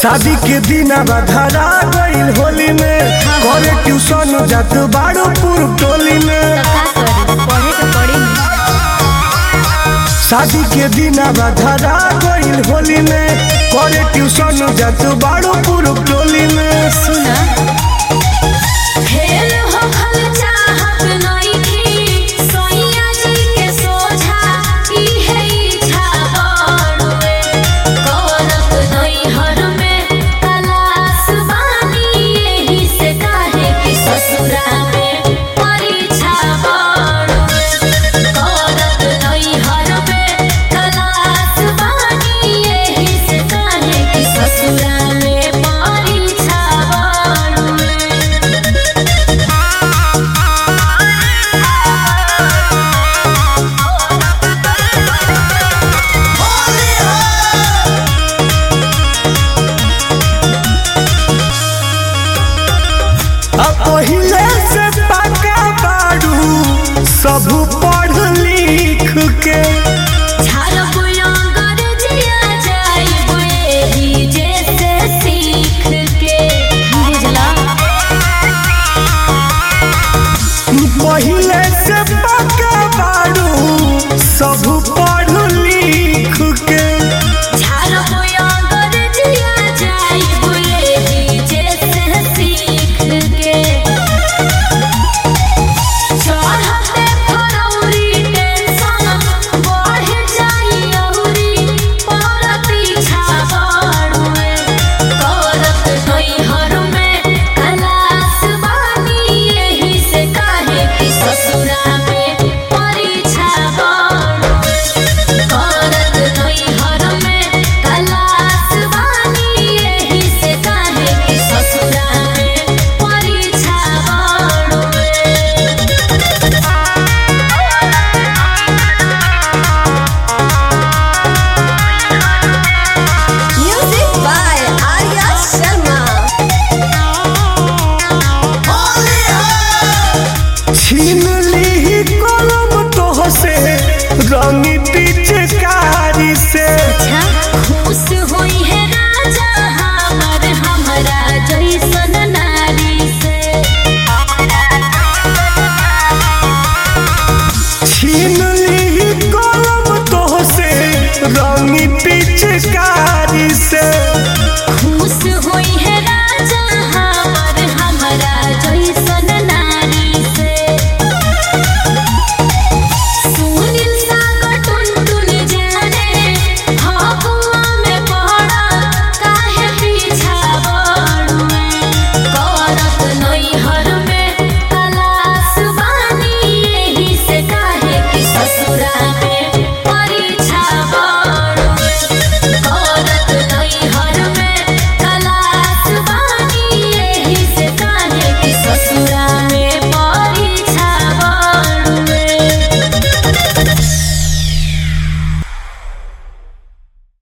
शादी के दिन धरा गईल होली में करे ट्यूशन जात बाड़ू पूर्व टोली में तो का करी पढ़े के पड़ी शादी के दिन धरा गईल होली में करे ट्यूशन जात बाड़ू पूर्व टोली में सुना फेल हो खल चाहत नइखी सोइया जी के सोझा ई है इच्छा बड़ुए करत नैहर में कलास बानी एही से काहे कि ससुरा में परीक्षा बड़ुए करत नैहर में कलास बानी एही से काहे कि ससुरा में परीक्षा बड़ुए अब पहिले से पका बाड़ू सब पढ़ लिख के झारपुया गरजिया जाइबो एही जेसे सीख के बुझला पहिले से पका बाड़ू सब पढ़ लिख के झारपुया गरजिया जाइबो एही जेसे सीख के चढ़ते फरौरी टेंशन बढ़ जाई औरी पर पीछा बड़ुए करत नैहर में कलास बानी एही से काहे कि ससुरा में परीक्षा बड़ुए करत नैहर में कलास बानी एही से काहे कि ससुरा में परीक्षा बड़ुए Music by Arya Sharma. छीन ली कलम तोह से रंगी पिचकारी से खुश होई है राजा हमर हमरा जैसन नारी से छीन ली कलम तोह से रंगी पिचकारी